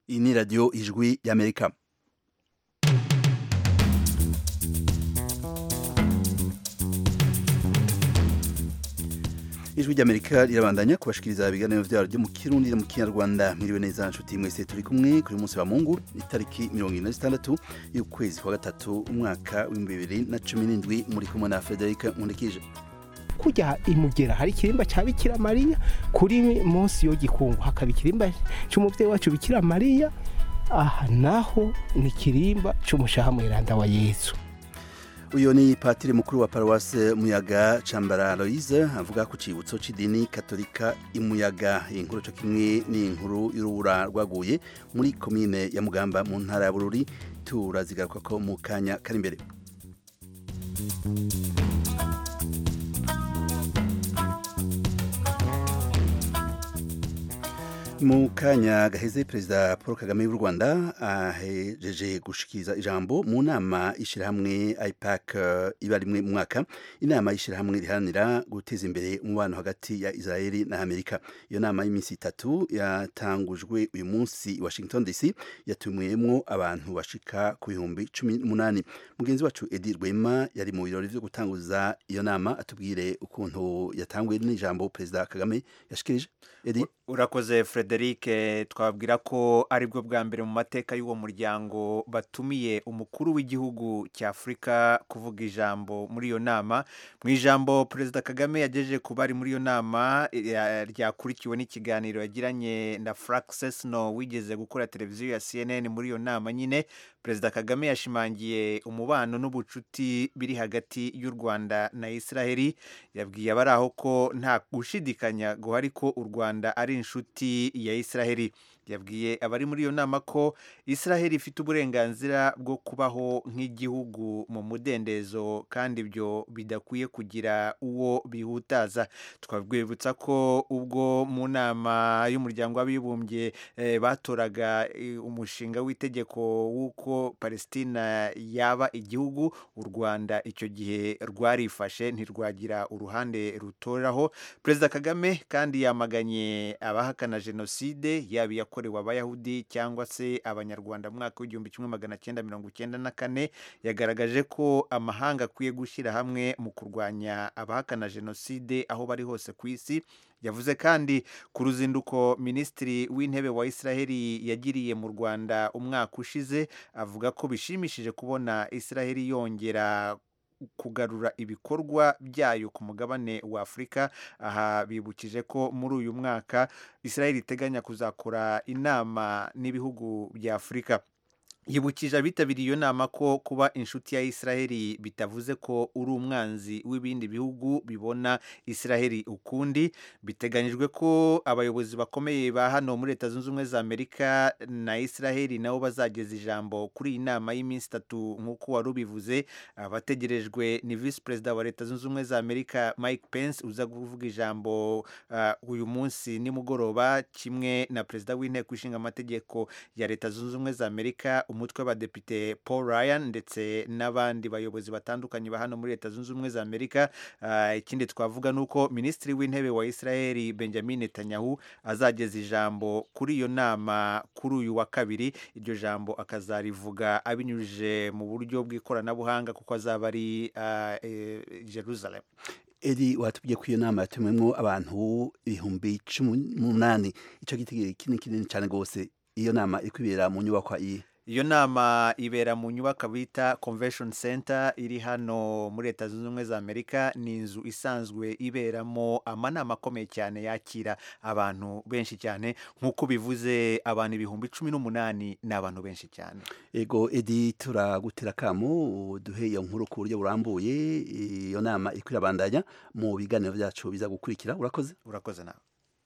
iyi ni radiyo ijwi y'amerika ijwi ry'amerika rirabandanya kubashikiriza ibiganiro vyaryo mu kirundi no mu kinyarwanda mwiriwe neza nshuti mwese turi kumwe kuri munsi wa mungu itariki mirongo ine na zitandatu y'ukwezi kwa gatatu umwaka w'ibihumbi bibiri na cumi n'indwi muri kumwe na frederica nkundikije kurya imugera hari ikirimba cya bikira mariya kuri munsi yo gikungu hakaba ikirimba cy'umubyeyi wacu bikira mariya aha naho ni ikirimba cy'umushaha mweranda wa yesu uyu ni patiri mukuru wa paruwase muyaga cambara aloise avuga ku cibutso c'idini katolika imuyaga iyi nkuru co kimwe ni inkuru y'urubura rwaguye muri komine ya mugamba mu ntara ya bururi turazigaruka ko mu kanya kari imbere mu kanya gaheze perezida paul kagame w'u rwanda ahejeje gushikiriza ijambo mu nama y'ishyirahamwe ipac iba rimwe mu mwaka inama y'ishyirahamwe riharanira guteza imbere umubano hagati ya israeli na amerika iyo nama y'iminsi itatu yatangujwe uyu munsi i washington dc yatumiyemwo abantu bashika ku bihumbi cumi n'umunani mugenzi wacu edi rwema yari mu birori vyo gutanguza iyo nama atubwire ukuntu yatanguye n'ijambo perezida kagame yashikirije edi urakoze frederic twabwira ko aribwo bwa mbere mu mateka y'uwo muryango batumiye umukuru w'igihugu cya afurika kuvuga ijambo muri iyo nama mu ijambo perezida kagame yagejeje ku bari muri iyo nama ryakurikiwe n'ikiganiro yagiranye na frank sesno wigeze gukora televiziyo ya cnn muri iyo nama nyine perezida kagame yashimangiye umubano n'ubucuti biri hagati y'u rwanda na israheli yabwiye abari aho ko nta gushidikanya guhari ko u rwanda ari inshuti ya israheli yabwiye abari muri iyo nama ko israheli ifite uburenganzira bwo kubaho nk'igihugu mu mudendezo kandi ibyo bidakwiye kugira uwo bihutaza twabwibutsa ko ubwo mu nama y'umuryango w'abibumbye eh, batoraga eh, umushinga w'itegeko w'uko palestina yaba igihugu u rwanda icyo gihe rwarifashe ntirwagira uruhande rutoraho perezida kagame kandi yamaganye abahakana jenoside yaba yakorewe abayahudi cyangwa se abanyarwanda mu mwaka w'igihumbi kimwe magana cyenda mirongo icyenda na kane yagaragaje ko amahanga akwiye gushyira hamwe mu kurwanya abahakana jenoside aho bari hose ku isi yavuze kandi ku ruzinduko minisitiri w'intebe wa israheli yagiriye mu rwanda umwaka ushize avuga ko bishimishije kubona israheli yongera kugarura ibikorwa byayo ku mugabane wa afurika aha bibukije ko muri uyu mwaka israheli iteganya kuzakora inama n'ibihugu bya afurika yibukije abitabiriye iyo nama ko kuba inshuti ya israheli bitavuze ko uri umwanzi w'ibindi bihugu bibona israheli ukundi biteganyijwe ko abayobozi bakomeye ba hano muri leta zunze ubumwe za amerika na israheli nabo bazageza ijambo kuri iyi nama y'iminsi itatu nk'uko wari ubivuze abategerejwe ni visi perezida wa leta zunze ubumwe za amerika mike pence uza kuvuga ijambo uh, uyu munsi nimugoroba kimwe na perezida w'inteko ishinga amategeko ya leta zunze ubumwe za amerika umutwe w'abadepite paul ryan ndetse n'abandi bayobozi batandukanye ba hano muri leta zunze ubumwe za amerika ikindi twavuga ni uko minisitiri w'intebe wa israheli benjamin netanyahu azageza ijambo kuri iyo nama kuri uyu wa kabiri iryo jambo akazarivuga abinyujije mu buryo bw'ikoranabuhanga kuko azaba ari jerusalem eri watubwiye ko iyo nama yatumwemo abantu ibihumbi cumi n'umunani icyo gitegeko kinini kinini cyane rwose iyo nama iri kwibera mu nyubakwa iyi iyo nama ibera mu nyubako bita convention center iri hano muri leta zunze ubumwe za amerika ni inzu isanzwe iberamo amanama akomeye cyane yakira abantu benshi cyane nk'uko bivuze abantu ibihumbi cumi n'umunani ni abantu benshi cyane ego edi turagutera akamu duhe iyo nkuru ku buryo burambuye iyo nama iri kwirabandanya mu biganiro byacu biza gukurikira urakoze urakoze nawe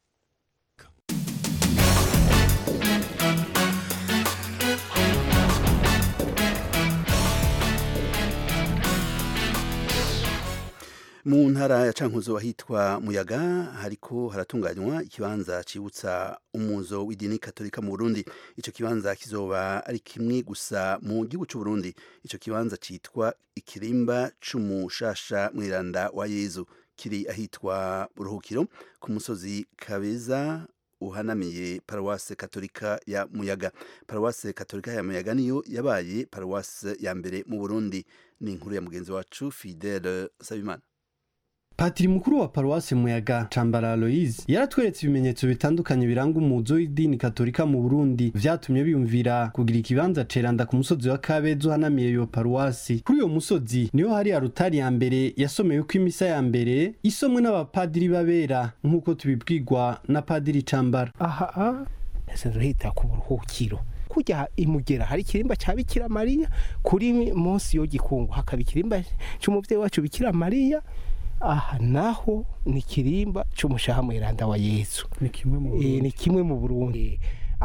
mu ntara ya cankuzo ahitwa muyaga hariko haratunganywa ikibanza cibutsa umuzo w'idini katolika mu burundi ico kibanza kizoba ari kimwe gusa mu gihugu c'u burundi ico kibanza citwa ikirimba c'umushasha mwiranda wa yezu kiri ahitwa buruhukiro ku musozi kabeza uhanamiye paruwase katolika ya muyaga paruwase katolika ya muyaga niyo yabaye paruwase ya mbere mu burundi ni inkuru ya mugenzi wacu fidele sabimana patiri mukuru wa paruwasi muyaga cambara aloise yaratweretse ibimenyetso bitandukanye biranga umuzo w'idini katolika mu burundi vyatumye biyumvira kugira ikibanza ceranda ku musozi wa kabeza uhanamiye iyo paruwasi kuri uyo musozi niho hari arutari ya mbere yasomeweko imisa ya mbere isomwe n'abapadiri b'abera nk'uko tubibwirwa na padiri cambara aha nsanzwe hita ku buruhukiro kujya imugera hari ikirimba cya bikira mariya kuri munsi yo gikungu hakaba ikirimba cy'umubyeyi wacu bikira mariya aha naho ni ikirimba cy'umushaha mweranda wa yesu ni kimwe mu Eh, ni kimwe mu burundi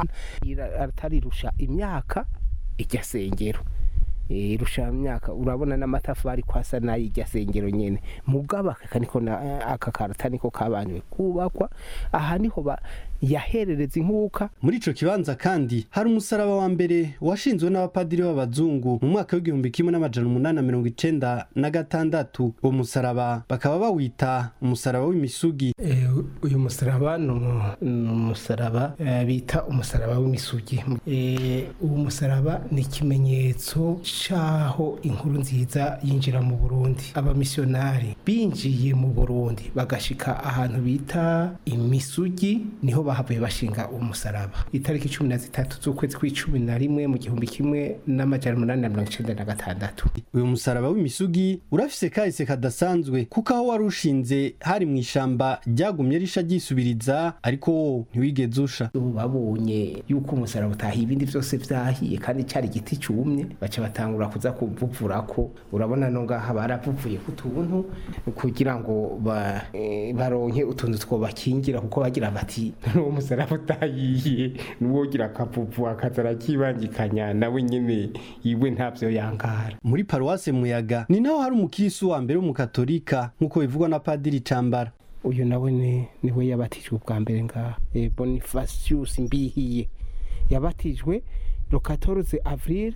atarirusha imyaka irya sengero Eh, irusha imyaka urabona n'amatafari kwasa n'ay'irya sengero nyene mugabo aka niko na- aka karata niko kabanywe kubakwa aha niho ba- yaherereza inkuka muri ico kibanza kandi hari umusaraba wa mbere washinzwe n'abapadiri b'abazungu mu mwaka w'igihumbi kimwe n'amajana umunani na mirongo icenda na gatandatu uwo musaraba bakaba bawita umusaraba w'imisugi Eh, uyu musaraba ni umu- ni umusaraba eh, bita umusaraba w'imisugi Eh, uwo musaraba ni ikimenyetso c'aho inkuru nziza yinjira mu burundi abamisiyonari binjiye mu burundi bagashika ahantu bita imisugi niho bahavuye bashinga uwo musaraba itariki cumi na zitatu z'ukwezi kw'icumi na rimwe mu gihumbi kimwe n'amajana umunani na mirongo icenda na gatandatu uyu musaraba w'imisugi urafise kahise kadasanzwe kuko aho wari ushinze hari mu ishamba ryagumye risha ryisubiriza ariko wo ntiwigeze usha ubu babonye yuko umusaraba utahiye ibindi byose vyahiye kandi cyari igiti cumye baca batangura kuza kuvuvurako urabona no ngaha baravuvuye ku tuntu kugira ngo ba, eh, baronke utuntu twobakingira kuko bagira bati n'uwo musaraba utahiye n'uwogira akavuvu akaza arakibangikanya nawe nyene iwe ntavyo yangara muri paruwase muyaga ni naho hari umukirisu wa mbere w'umukatolika nk'uko bivugwa na padiri cambara uyu nawe ni niwe yabatijwe ubwa mbere ngaha e, Bonifacius Mbihiye yabatijwe le 14 avril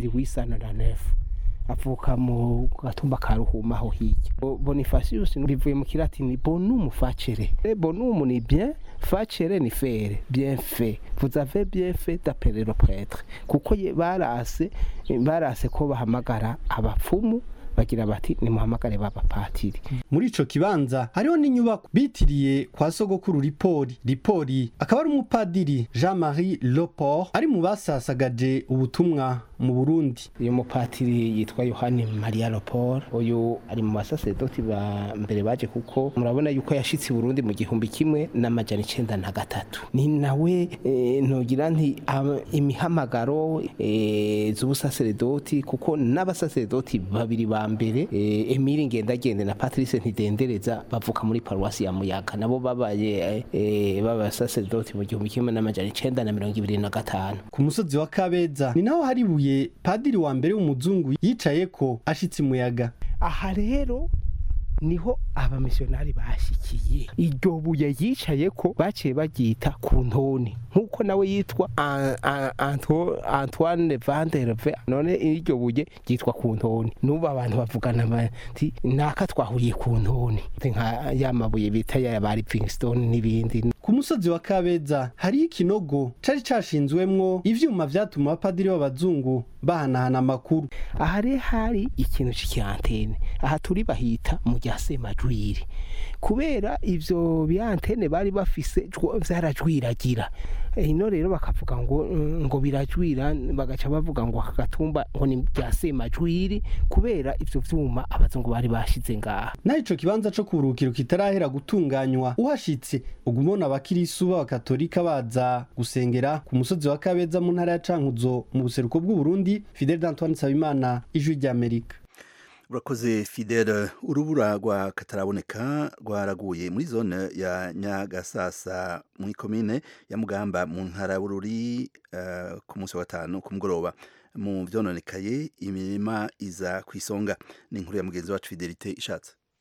1809 avuka mu gatumba ka Ruhuma aho hirya Bo- Bonifacius bivuye mu kilatini bonum facere E, bonum ni bien facere ni faire bien fait vous avez bien fait d'appeler le prêtre kuko ye- barase barase ko bahamagara abapfumu bagira bati nimuhamagare b'abapatiri muri ico kibanza hariho n'inyubako bitiriye kwa sogokuru ripori ripori akaba ari umupadiri jean marie loport ari mu basasagaje ubutumwa mu burundi uyu mupatiri yitwa yohani maria lopor uyu ari mu basasedoti ba mbere baje kuko murabona yuko yashitse i burundi mu gihumbi kimwe n'amajana icenda na gatatu ni nawe eh, ntogira nti am- imihamagaro eh, z'ubusaseredoti kuko n'abasaseredoti babiri ba mbere eh, emile ngendagende na patrice ntidendereza bavuka muri paruwasi ya muyaga nabo babaye eh, b'abasaseredoti mu gihumbi kimwe n'amajana icenda na mirongo ibiri na gatanu ku musozi wa kabeza ni naho hari ibuye padiri wa mbere w'umuzungu yicayeko ashitse umuyaga aha rero niho abamisiyonari bashikiye iryo buye yicaye ko baciye baryita ku ntoni nk'uko nawe yitwa An- An- Anto- antoine vanderve none iryo buye ryitwa ku ntoni n'ubu abantu bavugana bati naka twahuriye ku ntoni nka ya mabuye bita ya ba livingstone n'ibindi ku musozi wa kabeza hariho ikinogo cari cashinzwemwo ivyuma vyatuma abapadiri b'abazungu bahanahana amakuru aha rero hari ikintu cy'ikiantene aha turi bahita mu rya semajwiri kubera ivyo byantene bari bafise jwo- vyarajwiragira Eh, ino rero bakavuga ngo mm, ngo birajwira bagaca bavuga ngo aka gatumba ngo ni bya semajwiri kubera ivyo vyuma abazungu bari bashize ngaha naho ico kibanza co kuburukiro kitarahera gutunganywa uhashitse uguma ubona abakirisu b'abakatolika baza gusengera ku musozi wa kabeza mu ntara ya cankuzo mu buseruko bw'uburundi fidel d'antoine nsabimana ijwi ry'amerika urakoze fidele urubura rwa kataraboneka rwaraguye muri zone ya nyagasasa muri komine ya mugamba mu ntara y'ubururi eh, ku munsi wa gatanu ku mugoroba mu vyononekaye imirima iza ku isonga ni inkuru ya mugenzi wacu fidelite ishatse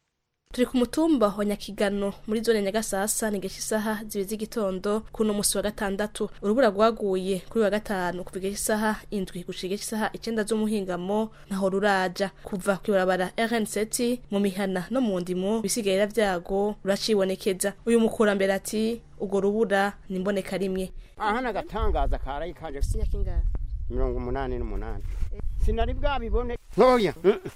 turi ku mutumba wa nyakigano muri zone nyagasasa ni gesha isaha zibiri z'igitondo kuno musi wa gatandatu urubura rwaguye kuri wa gatanu kuva igesha isaha indwi gushika igesha isaha icenda z'umuhingamo ntaho ruraja kuva kw'ibarabara rn7 mu mihana no mu ndimo bisigarira vyago ruracibonekeza uyu mukurambere ati urwo rubura ni imboneka rimwe aha nagatangaza karayi kanje sinyakingahe mirongo umunani n'umunani sinari bwabibone ntoya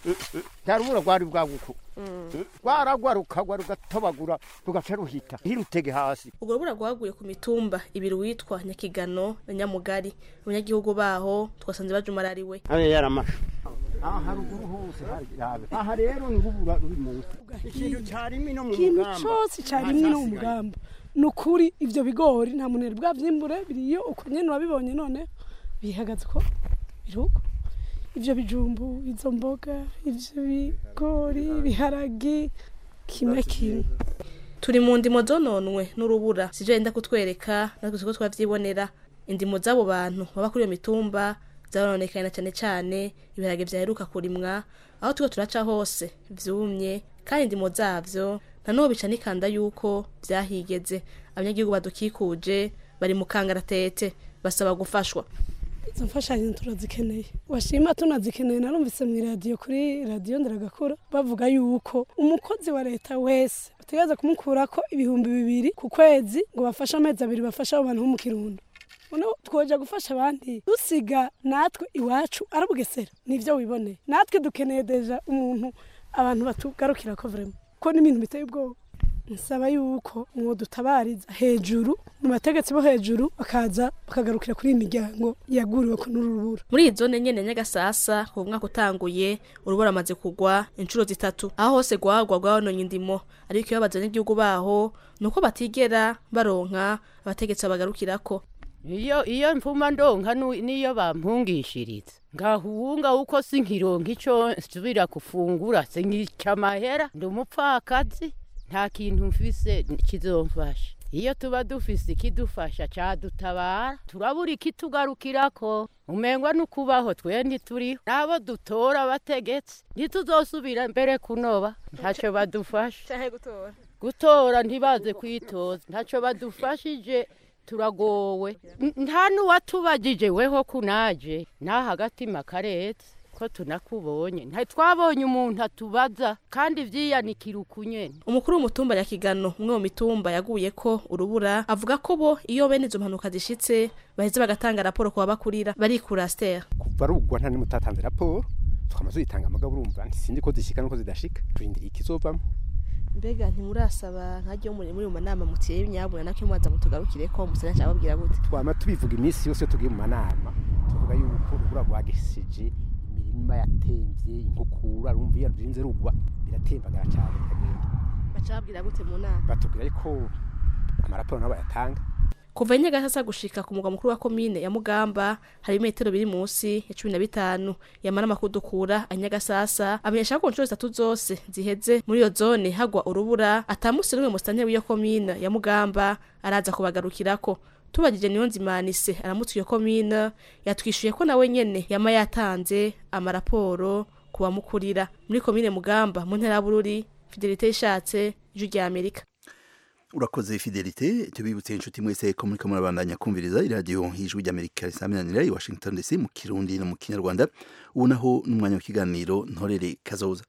nta rubura rwari bwaguku rwaragwa rukagwa rugatobagura rugaca ruhita hirutege hasi urwo rubura rwaguye ku mitumba ibiri witwa nyakigano na nyamugari abanyagihugu baho twasanze bajumarariwe abe yaramasha aha haruguru hose hari rabe aha rero ni rubura ruri munsi ikintu carimi no mu ikintu mugamba cyose cyarimwe no mu mugamba ni ukuri ibyo bigori nta muntu bwabyimbure biriyo uko nyine wabibonye none bihagaze ko biruko ibyo bijumbu izo mboga ibyo bigori ibiharagi kimwe kimwe turi mu ndimo zononwe n'urubura sivyo yenda kutwereka natwe siko twavyibonera indimo z'abo bantu baba kuri iyo mitumba zarononekaye na cane cane ibiharage vyaheruka kurimwa aho turiko turaca hose vyumye kandi indimo zavyo nanubu bica nikanda yuko vyahigeze abanyagihugu badukikuje bari mu kangaratete basaba gufashwa izo mfashanyo turazikeneye washima tunazikeneye narumvise mu iradiyo kuri radiyo ndaragakura bavuga yuko umukozi wa leta wese bategereza kumukurako ibihumbi bibiri ku kwezi ngo bafashe amezi abiri bafashe abo bantu bo mu kirundo noneho twoja gufasha abandi dusiga natwe iwacu arabugesera nivyo wiboneye natwe dukeneye deja umuntu abantu batugarukira ko vrema ko n'ibintu biteye ubwoba nsaba yuko mwodutabariza hejuru mu bategetsi bo hejuru bakaza bakagarukira kuri iyi miryango yaguriwe ko n'urubura muri iyi zone nyene nyagasasa ku mwaka utanguye urubura amaze kugwa inshuro zitatu aho hose rwagwa rwabononye indimo ariko iyo babaza abanyagihugu baho ni uko batigera baronka abategetsi babagarukirako iyo iyo mvuma ndonka nu- niyo bampungishiriza ngahunga uko sinkironka ico nsubira gufungura sinkica amahera ndi umupfakazi nta kintu mfise kizomfasha iyo tuba dufise ikidufasha cadutabara turabura ikitugarukirako umengwa n'ukubaho twe ntituriho n'abo dutora abategetsi ntituzosubira mbere kunoba ntaco badufasha canke gutora gutora ntibaze kwitoza ntacyo badufashije turagowe N- nta n'uwatubagije weho kunaje naho agatima karetse ko tunakubonye ntitwabonye umuntu atubaza kandi vyiyanikira ukunyene umukuru w'umutumba nyakigano umwe mu mitumba yaguye ko urubura avuga ko bo iyo bene izo mpanuka zishitse baheze bagatanga raporo ku babakurira barikura stera kuva rugwa nta nimwe utatanze raporo tukamaze uyitanga amagabo urumva ntisindi ko zishika nuko zidashika turindiriye ikizovamo mbega ntimurasaba nkajya muri muri mu manama mutiye nyabuna nako mwaza mutugarukire ko musana cyangwa babwira gute twama tubivuga iminsi yose iyo tugiye mu manama tuvuga yuko urubura rwagesije imirima yatemvye inkukura urumva iyo rurinze rugwa biratembagara cyane bikagenda baca babwira gute mu nama batubwira yuko amaraporo nabo bayatanga kuva inyagasasa gushika ku mugwa mukuru wa komine ya mugamba hari imetero biri munsi ya cumi na bitanu yamara amakuru dukura anyagasasa amenyesha ko inshuro zitatu zose ziheze muri iyo zone hagwa urubura atamusi n'umwe musitanteri w'iyo komine ya mugamba araza kubagarukirako tubagije niyo nzimanise aramutse iyo komine yatwishuye ko nawe nyene yama yatanze amaraporo ku bamukurira muri komine mugamba mu ntara ya bururi fidelite ishatse ijwi rya amerika urakoze fidelite tubibutse inshuti mwese ko muriko murabandanya kumviriza iradiyo y'ijwi ry'amerika risaminanira i washington dc mu kirundi no mu kinyarwanda ubu naho n'umwanya w'ikiganiro ntorere kazoza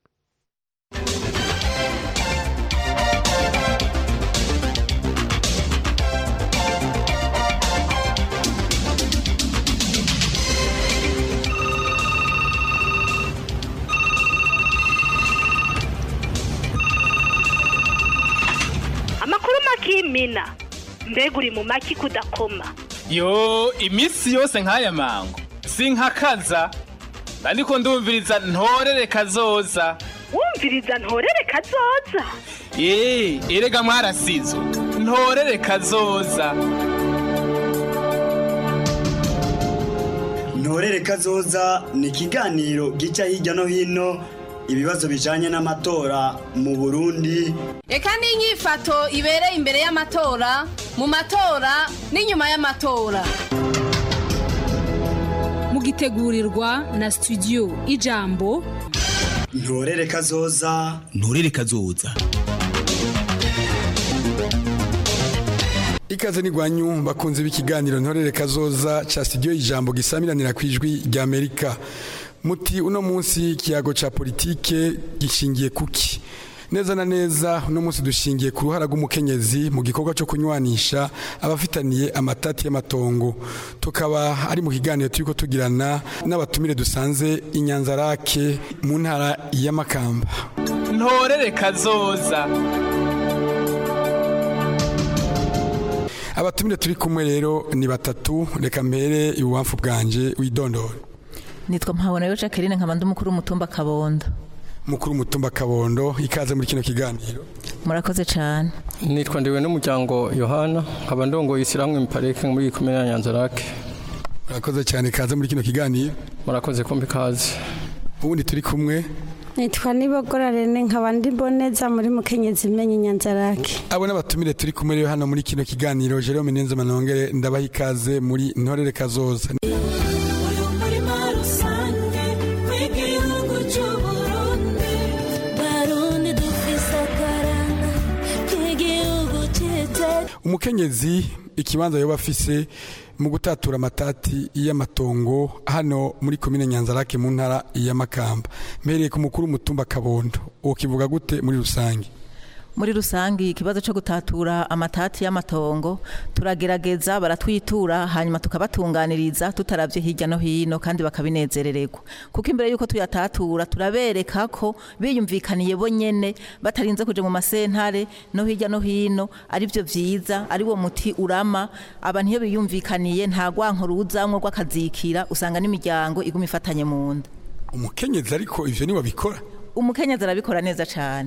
amakuru makimina mbega uri mu maki kudakoma yo iminsi yose nk'aya mango sinkakaza ariko ndumviriza ntorere kazoza wumviriza ntorere kazoza ye erega mwarasizo ntorere kazoza ntorere kazoza ni ikiganiro gica hirya no hino ibibazo bijanye n'amatora mu burundi reka n'inyifato ibereye imbere y'amatora mu matora n'inyuma y'amatora mugitegurirwa na studio ijambo ntorere kazoza nturere kazoza ikaze n'igwanyu bakunze b'ikiganiro ntorere kazoza ca studio ijambo gisamiranira ku ijwi rya Amerika muti uno munsi ikiyago ca politike gishingiye kuki neza na neza uno munsi dushingiye ku ruhara rw'umukenyezi mu gikorwa cyo kunywanisha abafitaniye amatati y'amatongo tukaba ari mu kiganiro turiko tugirana n'abatumire dusanze inyanzarake mu ntara y'amakamba ntorere kazoza abatumire turi kumwe rero ni batatu reka mbere ibubamfu bwanje widondore nitwa mpabona yo jacqueline nkaba ndi umukuru w'umutumba kabondo mukuru w'umutumba kabondo ikaze muri kino kiganiro murakoze cyane nitwa ndiwe n'umuryango yohana nkaba ndongoye ishyirahamwe mipareke muri komine ya nyanzarake murakoze cyane ikaze muri kino kiganiro murakoze kumva ikaze ubundi turi kumwe nitwa nibogora rene nkaba ndi boneza muri mukenyezi imenye inyanzarake abo n'abatumire turi kumwe rero hano muri kino kiganiro Jerome Nenze Manongere ndabaha ikaze muri ntorere kazoza umukenyezi ikibanza yoba afise mu gutatura amatati y'amatongo hano muri komine nyanzarake mu ntara y'amakamba mpereye ku mukuru w'umutumba kabondo uwo kivuga gute muri rusange muri rusange ikibazo cyo gutatura amatati y'amatongo turagerageza baratwitura hanyuma tukabatunganiriza tutaravye hirya no hino kandi bakabinezerererwa kuko imbere yuko tuyatatura turabereka ko biyumvikaniye bo nyene batarinze kuja mu masentare no hirya no hino ari byo vyiza ari wo muti urama abantu iyo biyumvikaniye nta gwanko ruzamwo rw'akazikira usanga n'imiryango iguma ifatanye mu nda umukenyezi ariko ivyo niwe bikora umukenyezi arabikora neza cane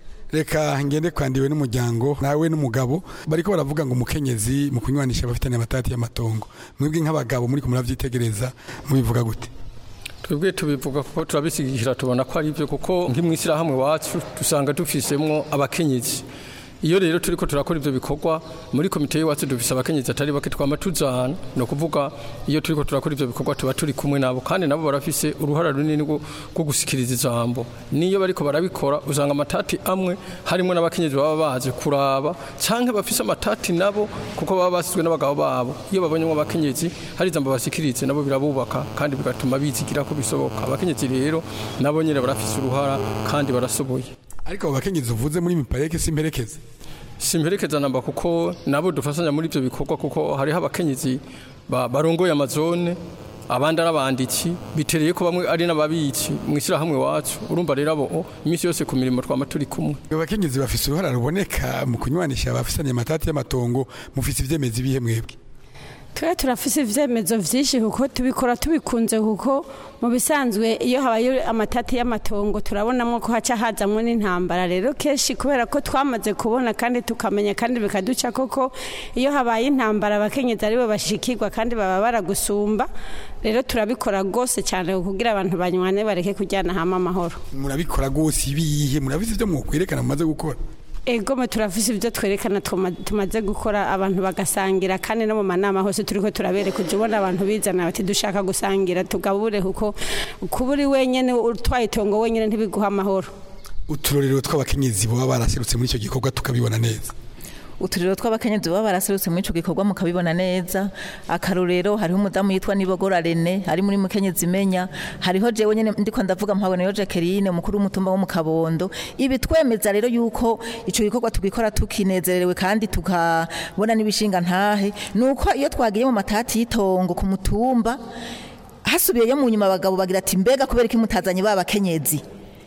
reka ngende kwandiwe n'umuryango nawe n'umugabo bariko baravuga ngo umukenyezi mu kunywanisha abafitanye amatati y'amatongo mwebwe nk'abagabo muri ko muravyitegereza mubivuga gute twebwe tubivuga kuko turabisigikira tubona ko ari byo kuko nk'imwishyirahamwe wacu dusanga dufisemwo abakenyezi iyo rero turiko turakora ivyo bikorwa muri komite y'iwacu dufise abakenyezi atari bake twama tuzana ni ukuvuga iyo turiko turakora ivyo bikorwa tuba turi kumwe nabo kandi nabo barafise uruhara runini rwo gusikiriza ijambo niyo bariko barabikora usanga amatati amwe harimo n'abakenyezi baba baje kuraba canke bafise amatati nabo kuko baba basizwe n'abagabo babo iyo babonyemo abakenyezi hari ijambo basikirize nabo birabubaka kandi bigatuma bizigira ko bisoboka abakenyezi rero nabo nyene barafise uruhara kandi barasoboye ariko abo bakenyezi uvuze muri mipareke simperekeze simperekeza namba kuko nabo dufashanya muri ibyo bikorwa kuko hariho abakenyezi barongoye amazone abandi ari abanditsi bitereye ko bamwe ari n'ababitsi mu ishyirahamwe wacu urumva rero abo iminsi yose ku mirimo twama turi kumwe abakenyezi bafise uruhara ruboneka mu kunywanisha abafisanye amatati y'amatongo mufise ivyemezi bihe mwebwe twe turafise ivyemezo vyinshi kuko tubikora tubikunze kuko mu bisanzwe iyo habaye amatati y'amatongo turabonamo ko haca hazamwo n'intambara rero kenshi kubera ko twamaze kubona kandi tukamenya kandi bikaduca koko iyo habaye intambara abakenyezi aribo bashikirwa kandi baba baragusumba rero turabikora rwose cyane kugira abantu banywane bareke kujyana hamwe amahoro murabikora rwose ibihe murabizi ivyo mwokwerekana mumaze gukora egome turafise ibyo twerekana tumaze gukora abantu bagasangira kandi no mu manama hose turiko turabereka ujya ubona abantu bizana bati dushaka gusangira tugabure kuko kuba uri wenyine utwaye itongo wenyine ntibiguha amahoro uturorero tw'abakenyezi baba baraserutse muri icyo gikorwa tukabibona neza uturiro tw'abakenyezi baba baraserutse muri ico gikorwa mukabibona neza akarorero hariho umudamu yitwa Nibogora Rene ari muri mukenyezi imenya hariho jewe nyene ndiko ndavuga mpabona yo Jacqueline umukuru w'umutumba wo mu Kabondo ibi twemeza rero yuko ico gikorwa tugikora tukinezerewe kandi tukabona n'ibishinga ntahe nuko iyo twagiye mu matati y'itongo ku mutumba hasubiyeyo mu nyuma abagabo bagira ati mbega kubera iki mutazanye babakenyezi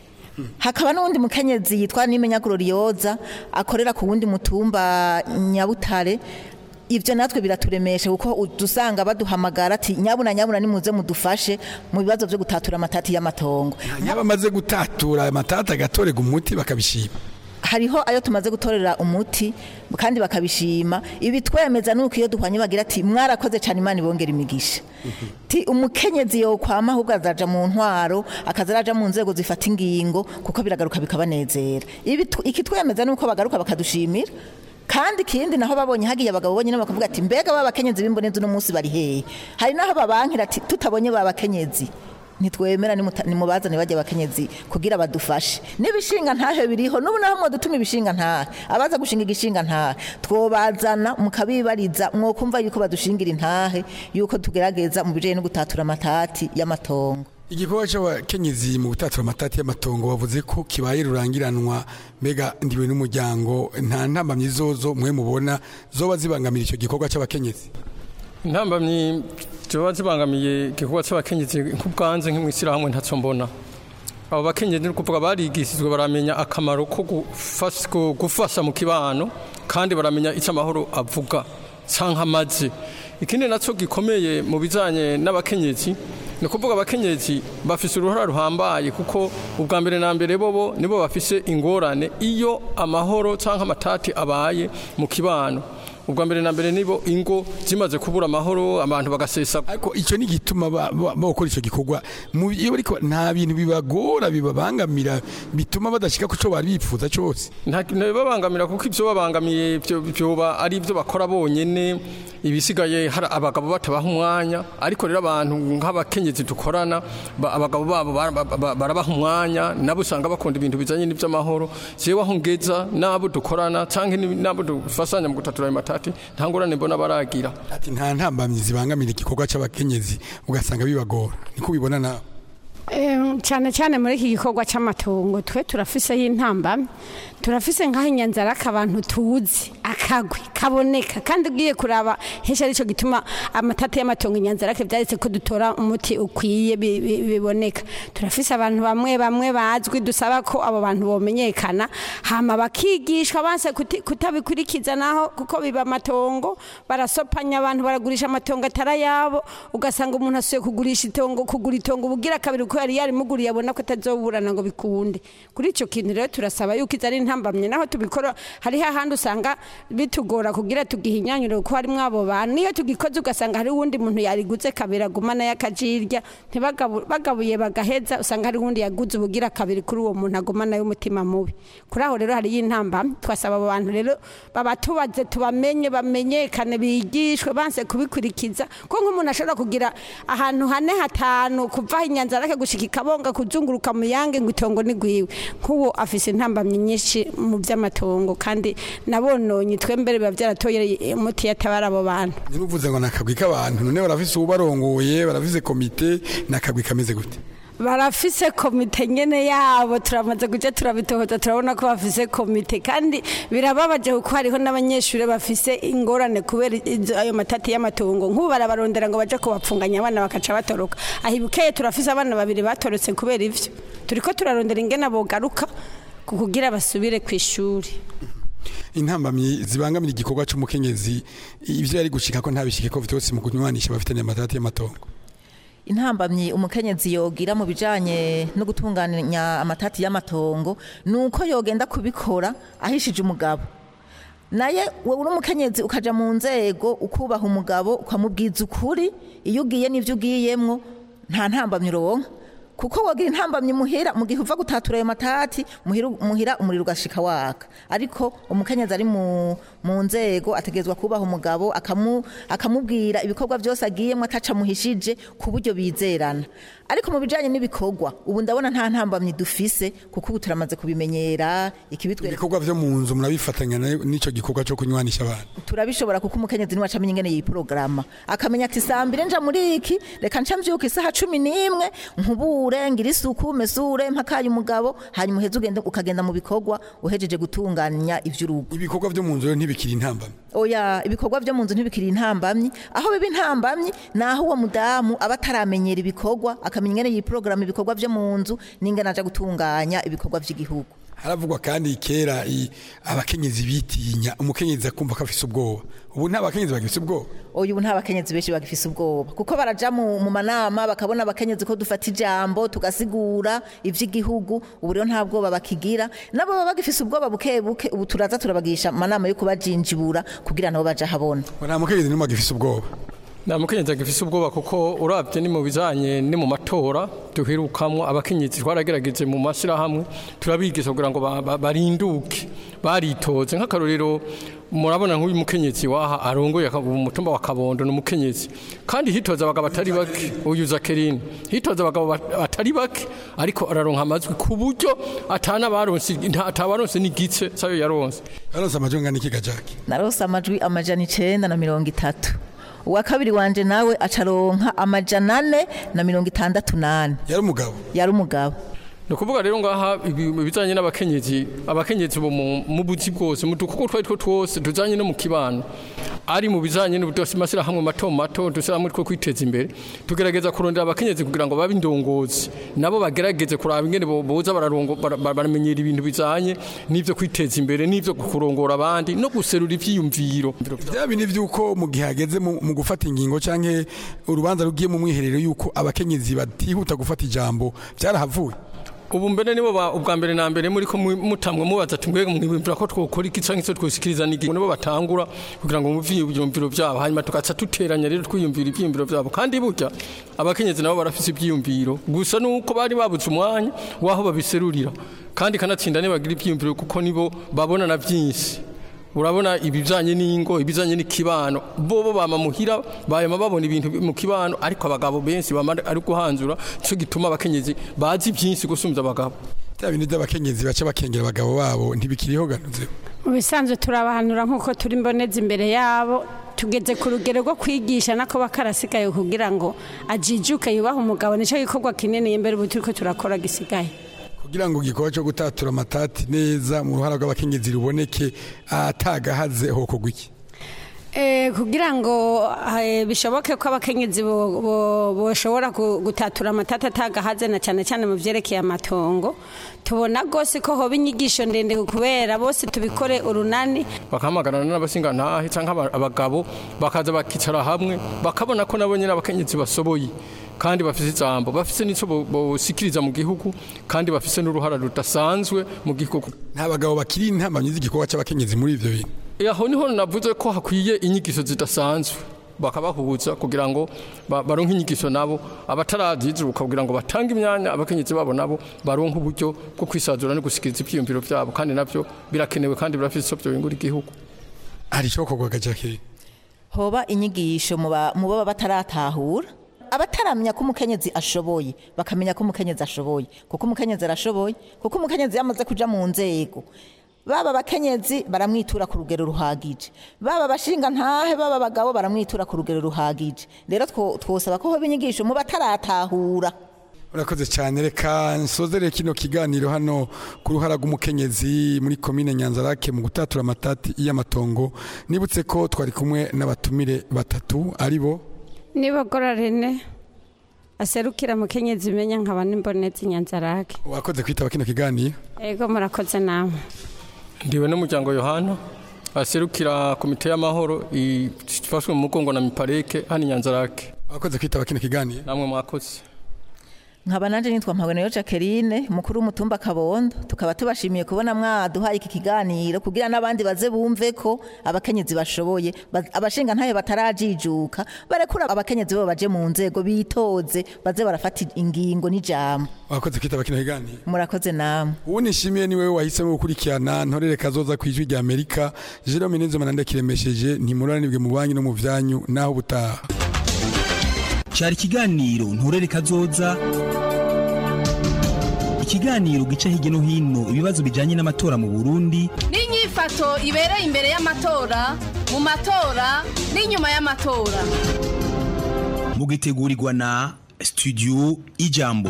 hakaba n'uwundi mukenyezi yitwa nimenya glorioza akorera ku wundi mutumba nyabutare ibyo natwe biraturemesha kuko dusanga baduhamagara ati nyabuna nyabuna nimuze mudufashe mu bibazo byo gutatura amatati y'amatongo nyaba amaze gutatura amatati agatorega umuti bakabishima hariho ayo tumaze gutorera umuti kandi bakabishima ibi twemeza nuko iyo duhwanye bagira ati mwarakoze cyane imana ibongera imigisha ti umukenyezi yo kwama ahubwo azaja mu ntwaro akaza araja mu nzego zifata ingingo kuko biragaruka bikabanezera ibi iki twemeza nuko bagaruka bakadushimira kandi ikindi naho babonye hagiye abagabo bonyine bakavuga ati mbega babakenyezi b'imbonezi uno munsi bari hehe hari naho babankira ati tutabonye babakenyezi ntitwemera nimuta- nimubazane bajya abakenyezi kugira badufashe n'ibishinga ntahe biriho n'ubu naho mwadutuma ibishinga ntahe abaza gushinga igishinga ntahe twobazana mukabibariza mwokumva yuko badushingira intahe yuko tugerageza mu bijanye no gutatura amatati y'amatongo igikorwa c'abakenyezi mu gutatura amatati y'amatongo bavuze ko kibaye rurangiranwa mbega ndiwe n'umuryango nta ntambamyi zozo mwe mubona zoba zibangamira ico gikorwa c'abakenyezi intambamyi ziba zibangamiye igikorwa cy'abakenyezi nk'ubwanze nk'imwishyirahamwe ntacyo mbona abo bakenyezi ni ukuvuga barigishijwe baramenya akamaro ko gufas- ko gufasha mu kibano kandi baramenya icyo amahoro avuga cyangwa amaze ikindi nacyo gikomeye mu bijyanye n'abakenyezi ni ukuvuga abakenyezi bafise uruhara ruhambaye kuko ubwa mbere na mbere bobo nibo bafise ingorane iyo amahoro cyangwa amatati abaye mu kibano ubwa mbere na mbere nibo ingo zimaze kubura amahoro abantu bagasesa ariko icyo ni igituma ba- ba- bakora icyo gikorwa Mu- iyo bariko nta bintu bibagora bibabangamira bituma badashika ku cyo bari bifuza cyose nta kintu bibabangamira kuko ibyo babangamiye byo- byoba ari ibyo bakora bonyene ibisigaye hari abagabo batabaha umwanya ariko rero abantu nk'abakenyezi dukorana ba- abagabo babo bara- ba- ba- barabaha umwanya nabo usanga bakunda ibintu bijanye n'iby'amahoro jewe aho ngeza n'abo dukorana cyangwa ni- n'abo dufasanya mu gutatura ayo matati nta ngorane mbona baragira ati nta ntambamyi zibangamira igikorwa c'abakenyezi ugasanga bibagora niko ubibona nawe Em, cyane cyane muri iki gikorwa cy'amatongo twe turafiseho intambamyi turafise nk'aho inyanzaraka abantu tuzi akagwi kaboneka kandi ugiye kuraba henshi aricyo gituma amatata y'amatongo inyanzaraka byaretse ko dutora umuti ukwiye bi- bi- biboneka turafise abantu bamwe bamwe bazwi dusaba ko abo bantu bomenyekana hama bakigishwa banse kuti- kutabikurikiza naho kuko biba amatongo barasopanya abantu baragurisha amatongo atari ayabo ugasanga umuntu asuye kugurisha itongo kugura itongo ubugira kabiri ko yari yarimuguriye abona ko atazoburana ngo bikunde kuri icyo kintu rero turasaba yuko izo ari intambamye naho tubikora hariho ahandi usanga bitugora kugira tugihinyanyure kuko harimo abo bantu niyo tugikoze ugasanga hari uwundi muntu yariguze kabiri agumana y'akajirya ntibagabu- bagabuye bagaheza usanga hari uwundi yaguze ubugira kabiri kuri uwo muntu agumana y'umutima mubi kuri aho rero hariyo intambamye twasaba abo bantu rero babatubaze tubamenye bamenyekane bigishwe banse kubikurikiza ko nk'umuntu ashobora kugira ahantu hane hatanu kuva inyanzarake gushika ikabonga kuzunguruka mu yange ngo itongo ni gwiwe nk'uwo afise intambamyi nyinshi mu by'amatongo kandi nabononye twembere biba byaratoye umuti yatabara abo bantu niruvuze ngo nakagwi k'abantu none barafise ubarongoye barafise komite nakagwi kameze gute barafise komite nyene yabo turamaze kuja turabitohoza turabona ko bafise komite kandi birababaje kuko hariho n'abanyeshuri bafise ingorane kubera izo- ayo matati y'amatongo nk'ubu barabarondera ngo baje kubapfunganya abana bakaca batoroka aho ibukeye turafise abana babiri batorotse kubera ivyo turiko turarondera ingene bogaruka ku kugira basubire ku ishuri intambamyi zibangamira igikorwa c'umukenyezi ivyo yari gushika ko ntabishike ko vyose mu kunywanisha bafitanye amatati y'amatongo intambamyi umukenyezi yogira mu bijanye no gutunganya amatati y'amatongo nuko yogenda kubikora ahishije umugabo naye wowe uri umukenyezi ukaja mu nzego ukubaha umugabo ukamubwiza ukuri iyo ugiye n'ivyo ugiyemwo nta ntambamyi uronka kuko wogira intambamyi muhira mu gihe uva gutatura ayo matati muhira, muhira umuriro ugashika waka ariko umukenyezi ari mu, mu nzego ategerezwa kubaha umugabo akamu, akamubwira ibikorwa byose agiyemo ataca muhishije ku buryo bizerana ariko mu bijanye n'ibikorwa ubu ndabona nta ntambamyi dufise kuko ubu turamaze kubimenyera ikibitwereka ibikorwa vyo mu nzu murabifatanya na- n'ico gikorwa co kunywanisha abantu turabishobora kuko umukenyezi niwe acamenya ingene yiporogaramu akamenya ati saa mbiri nja muri iki reka nca mvyuka isaha cumi n'imwe nkubure ngira isuku mesure mpakaye umugabo hanyuma uheze ugende ukagenda mu bikorwa uhejeje gutunganya ivy'urugo ibikorwa vyo mu nzu rero ntibikiri intambamyi oya ibikorwa vyo mu nzu ntibikiri intambamyi aho biba intambamyi ni aho uwo mudamu aba ataramenyera ibikorwa akamenya ingene yiporogaramu ibikorwa vyo mu nzu n'ingene aja gutunganya ibikorwa vy'igihugu haravugwa kandi kera i- abakenyezi bitinya umukenyezi akumva ko afise ubwoba ubu nta bakenyezi bagifise ubwoba uyu nta bakenyezi benshi bagifise ubwoba kuko baraja mu, mu manama bakabona abakenyezi ko dufata ijambo tugasigura ivy'igihugu ubu rero nta bwoba bakigira nabo baba bagifise ubwoba buke buke ubu turaza turabagisha amanama yo kubajinjibura kugira nabo baje habona nta mukenyezi n'umwe agifise ubwoba nta mukenyezi agifise ubwoba kuko urabye ni mu bijanye ni mu matora duherukamwo abakenyezi twaragerageje mu mashyirahamwe turabigisha kugira ngo ba- ba- barinduke baritoze nk'akarorero murabona nk'uyu mukenyezi waha arongoye aka- umutumba wa kabondo ni umukenyezi kandi hitoza abagabo batari bake uyu zakerine hitoza abagabo bat- batari bake ariko araronka amajwi ku buryo atana baronse nta- atabaronse n'igice sayo yaronse yaronse amajwi angana iki gajaki narose amajwi amajana icenda na mirongo itatu uwa kabiri wanje nawe acaronka amajana ane na mirongo itandatu nane yari umugabo yari umugabo ni ukuvuga rero ngaha ibi- ibijanye n'abakenyezi abakenyezi bo mu mu buzi bwose mu dukuko twari two twose tujanye no mu kibano ari mu bijanye n'amashyirahamwe mato mato dushyirahamwe two kwiteza imbere tugerageza kurondera abakenyezi kugira ngo babe indongozi nabo bagerageze kuraba ingene bo- boza bararongo- bara- bara- baramenyera ibintu bijanye n'ivyo kwiteza imbere n'ivyo kurongora abandi no guserura ivyiyumviro bya bindi by'uko mu gihe hageze mu mu gufata ingingo cyangwa urubanza rugiye mu mwiherero y'uko abakenyezi batihuta gufata ijambo byarahavuye ubu mbere nibo ba- ubwa mbere na mbere muri ko mu- mutamwe mubaza ati mbega mwibwira ko twokora iki canke se twoshikiriza nigi nibo batangura kugira ngo muvye ibyumviro byabo hanyuma tugaca duteranya rero twiyumvira ibyiyumviro byabo kandi burya abakenyezi nabo barafise ibyiyumviro gusa nuko bari babuze umwanya waho babiserurira kandi kanatsinda nibagira ibyiyumviro kuko nibo babona na byinshi urabona ibijanye n'ingo ibijanye n'ikibano bobo bama muhira bayama babona ibintu mu kibano ariko abagabo benshi bama ari guhanzura cyo gituma abakenyezi bazi byinshi gusumvya abagabo bya bindi by'abakenyezi baca bakengera abagabo babo ntibikiriho ganuze mu bisanzwe turabahanura nk'uko turi mboneza imbere yabo tugeze ku rugero rwo kwigisha nako bakarasigaye kugira ngo ajijuke yubahe umugabo nicyo gikorwa kinini imbere ubu turiko turakora gisigaye kugira ngo igikorwa cyo gutatura amatati neza mu ruhara rw'abakenyezi ruboneke atagahaze hokogwa iki Eh, kugira ngo eh, bishoboke ko abakenyezi bo- bo- boshobora gu- gutatura amatata atagahaze na cyane cyane mu vyerekeye amatongo tubona rwose ko hoba inyigisho ndende kubera bose tubikore urunani bakahamagarana n'abasingantahe canke aba- abagabo bakaza bakicara hamwe bakabona ko nabo nyene abakenyezi basoboye kandi bafise ijambo bafise n'ico bo- bosikiriza mu gihugu kandi bafise n'uruhara rudasanzwe mu gihugu nta bagabo bakiri intamamyi z'igikorwa cy'abakenyezi muri ivyo bintu aho niho navuze ko hakwiye inyigisho zidasanzwe bakabahuza kugira ngo ba- baronke inyigisho nabo abatarazizuka kugira ngo batange imyanya abakenyezi babo nabo baronke uburyo bwo kwisazura no gusikiriza ivyiyumviro vyabo kandi navyo birakenewe kandi birafise ico vyobingura igihugu hari icyo kogwa gajaki hoba inyigisho mu ba- mu baba bataratahura abataramenya ko umukenyezi ashoboye bakamenya ko umukenyezi ashoboye kuko umukenyezi arashoboye kuko umukenyezi yamaze kuja mu nzego baba abakenyezi baramwitura ku rugero ruhagije baba abashinga ntahe baba abagabo baramwitura ku rugero ruhagije rero two- twosaba ko hoba inyigisho mu bataratahura urakoze cyane reka nsozere kino kiganiro hano ku ruhara rw'umukenyezi muri komine nyanzarake mu gutatura amatati y'amatongo nibutse ko twari kumwe n'abatumire batatu ari bo nibogora rene aserukira mukenyezi imenya nkaba n'imbonezi nyanzarake wakoze kwitaba kino kiganiro ego murakoze namwe ndiwe n'umuryango yohana aserukira komite y'amahoro ifashwe mu mugongo na mipareke hano inyanzarake wakoze kwitaba kino kiganiro namwe mwakoze nkaba nanje nitwa mpabonero Jacqueline mukuru w'umutumba Kabondo tukaba tubashimiye kubona mwaduhaye iki kiganiro kugira n'abandi baze bumve ko abakenyezi bashoboye ba- abashinga ntayo batarajijuka barekura abakenyezi bo baje mu nzego bitoze baze barafata ingingo n'ijambo wakoze kwitaba kino kiganiro murakoze namwe uwo nishimiye ni wewe wahisemo gukurikirana ntorere kazoza ku ijwi rya amerika jerome nizoma kiremesheje ntimuranibwe mu banki no mu byanyu naho ubutaha cyari ikiganiro nturere kazoza ikiganiro gica hirya no hino ibibazo bijyanye n'amatora mu burundi n'inyifato ibereye imbere y'amatora mu matora n'inyuma y'amatora mugitegurirwa na studio ijambo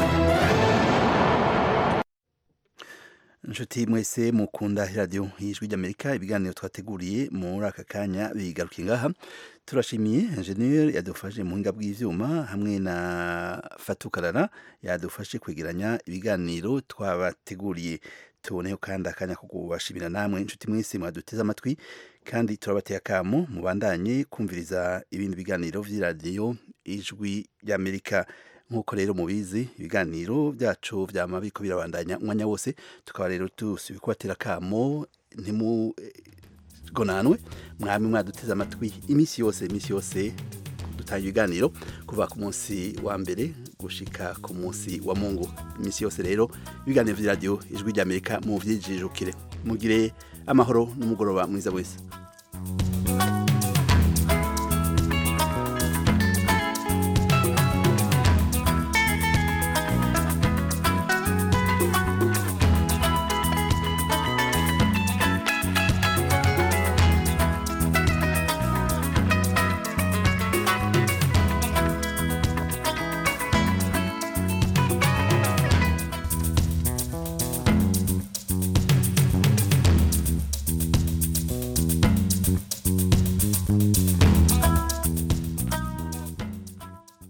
inshuti mwese mukunda radiyo y'ijwi ry'amerika ibiganiro twateguriye muri aka kanya bigarukiye ngaha turashimiye enjeniyeri yadufashe mu buhinga bw'ibyuma hamwe na fatukarara yadufashe kwegeranya ibiganiro twabateguriye tuboneho kandi akanya ko kubashimira namwe inshuti mwese mwaduteze amatwi kandi turabateye akamo mubandanye kumviriza ibindi biganiro by'iradiyo ijwi ry'amerika nk'uko rero mubizi ibiganiro byacu byama biko birabandanya umwanya wose tukaba rero tusubiye kubatera akamo ntimugonanwe mwami mwaduteze amatwi iminsi yose iminsi yose dutanga ibiganiro kuva ku munsi wa mbere gushika ku munsi wa mungu iminsi yose rero ibiganiro vy'iradiyo ijwi ry'amerika mu vyijijukire mugire amahoro n'umugoroba mwiza wese